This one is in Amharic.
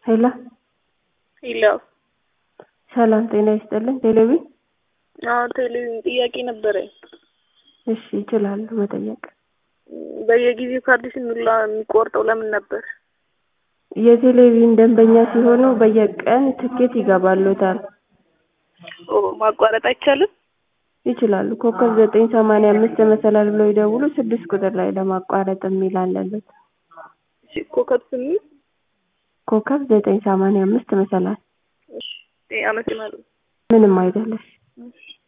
ሄሎ ሄሎ ሰላም ጤና ይስጥልን። ቴሌቪ አዎ ቴሌቪዥን ጥያቄ ነበረኝ። እሺ ይችላሉ መጠየቅ። በየጊዜው ካርድ ስንላ የሚቆርጠው ለምን ነበር? የቴሌቪዥን ደንበኛ ሲሆኑ በየቀን ትኬት ይገባሎታል። ኦ ማቋረጥ አይቻልም? ይችላሉ። ኮከብ ዘጠኝ ሰማንያ አምስት መሰላል ብለው ይደውሉ። ስድስት ቁጥር ላይ ለማቋረጥ የሚል አለለት። እሺ ኮከብ ስምንት ኮከብ ዘጠኝ ሰማንያ አምስት መሰላል። እሺ አመሰግናለሁ። ምንም አይደለሽ። እሺ